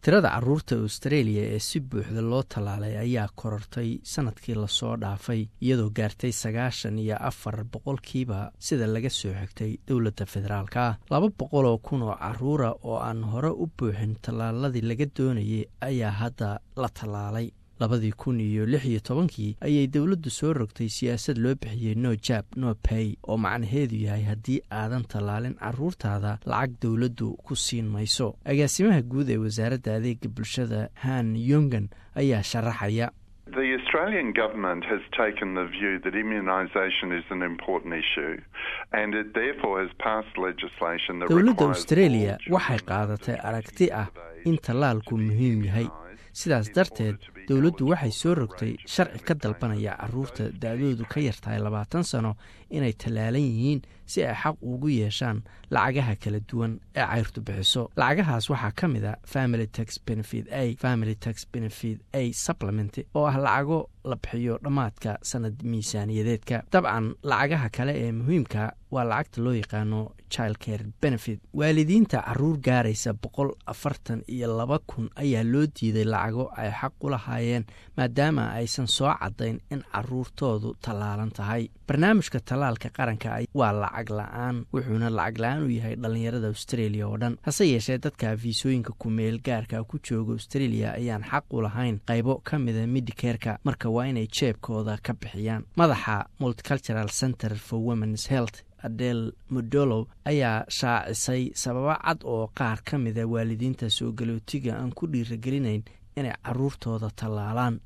tirada caruurta australia ee si buuxda loo tallaalay ayaa korortay sanadkii lasoo dhaafay iyadoo gaartay sagaashan iyo afar boqolkiiba sida laga soo xigtay dowladda federaalka ah laba boqol oo kun oo caruura oo aan hore u buuxin tallaaladii laga doonayay ayaa hadda la tallaalay labadii kun iyo lix iyo tobankii ayay dowladdu soo rogtay siyaasad loo bixiyey no jab no pay oo macnaheedu yahay haddii aadan tallaalin caruurtaada lacag dowladdu ku siin mayso agaasimaha guud ee wasaaradda adeega bulshada han yongan ayaa sharaxaya The Australian government has taken the view that immunisation is an important issue and it therefore has passed legislation that dowladda australia waxay qaadatay aragti ah in tallaalku muhiim yahay sidaas darteed dowladdu waxay soo rogtay sharci ka dalbanaya caruurta da-doodu ka yartahay labaatan sano inay tallaalan yihiin si ay xaq ugu yeeshaan lacagaha kala duwan ee cayrtu bixiso lacagahaas waxaa ka mid a family tax benefit a family tax benefit a supplement oo ah lacago la bixiyo dhammaadka sanad miisaaniyadeedka dabcan lacagaha kale ee muhiimka waa lacagta loo yaqaano child care benefit waalidiinta caruur gaaraysa boqol afartan iyo laba kun ayaa loo diiday lacago ay xaq u lahaayeen maadaama aysan soo caddayn in caruurtoodu tallaalan tahay barnaamijka tallaalka qaranka waa lacag la-aan wuxuuna lacag la-aan u yahay dhallinyarada australia oo dhan hase yeeshee dadka fiisooyinka kumeel gaarka ku jooga australia ayaan xaq u lahayn qaybo ka mida midikerka marka waa inay jeebkooda ka bixiyaan madaxa multicultural center for womens health adel modolow ayaa shaacisay sababo cad oo qaar ka mida waalidiinta soo galootiga aan ku dhiiragelinayn inay caruurtooda tallaalaan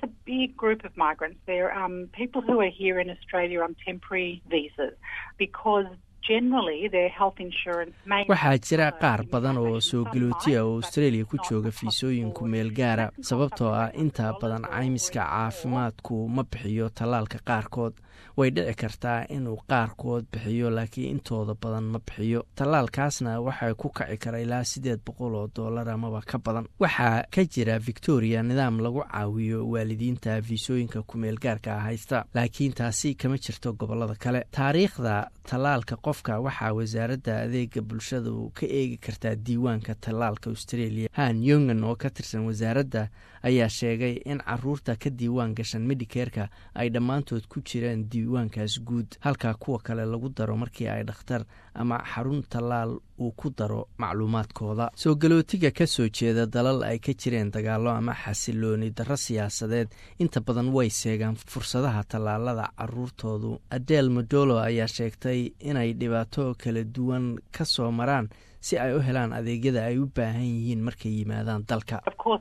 waxaa jira qaar badan oo soo galootiya oo australia ku jooga fiisooyinku meel gaara sababtoo ah inta badan caymiska caafimaadku ma bixiyo tallaalka qaarkood way dhici kartaa inuu qaarkood bixiyo laakiin intooda badan ma bixiyo tallaalkaasna waxay ku kaci kara ilaa siddeed boqol oo dollar amaba ka badan waxaa ka jira victoria nidaam lagu caawiyo waalidiinta fiisooyinka kumeel gaarka haysta laakiin taasi kama jirto gobolada kale taariikhda tallaalka qofka waxaa wasaaradda adeega bulshadu ka eegi kartaa diiwaanka tallaalka australia han yongan oo ka tirsan wasaaradda ayaa sheegay in caruurta ka diiwaan gashan medikerka ay dhammaantood ku jireen diiwaankaas guud halka kuwa kale lagu daro markii ay dhakhtar ama xarun tallaal uu ku daro macluumaadkooda soo galootiga ka soo jeeda dalal ay ka jireen dagaallo ama xasilooni darro siyaasadeed inta badan way seegaan fursadaha tallaalada caruurtoodu adel modolo ayaa sheegtay inay dhibaato kala duwan ka soo maraan si ay u helaan adeegyada ay u baahan yihiin markay yimaadaan dalka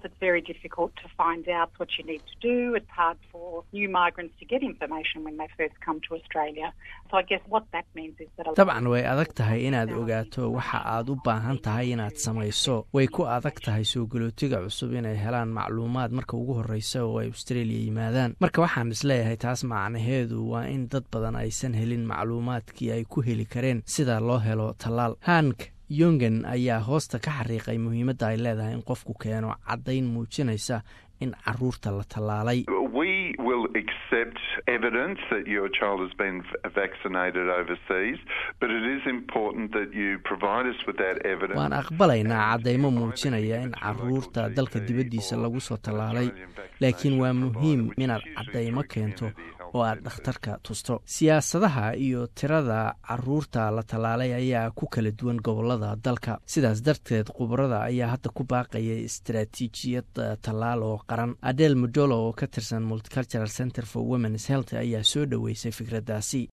dabcan way adag tahay inaad ogaato waxa aad u baahan tahay inaad samayso way ku adag tahay soo galootiga cusub inay helaan macluumaad marka ugu horreysa oo ay australia yimaadaan marka waxaan isleeyahay taas macnaheedu waa in dad badan aysan helin macluumaadkii ay ku heli kareen sida loo helo tallaal hank yongan ayaa hoosta ka xariiqay muhiimadda ay leedahay in qofku keeno caddayn muujinaysa in caruurta la tallaalay waan aqbalaynaa caddaymo muujinaya in caruurta dalka dibaddiisa lagu soo tallaalay laakiin waa muhiim inaad caddaymo keento oo aad dhakhtarka tusto siyaasadaha iyo tirada caruurta la tallaalay ayaa ku kala duwan gobolada dalka sidaas darteed khubarada ayaa hadda ku baaqaya istaraatiijiyad tallaal oo qaran adel modolo oo ka tirsan multicultural center for womens health ayaa soo dhoweysay fikraddaasi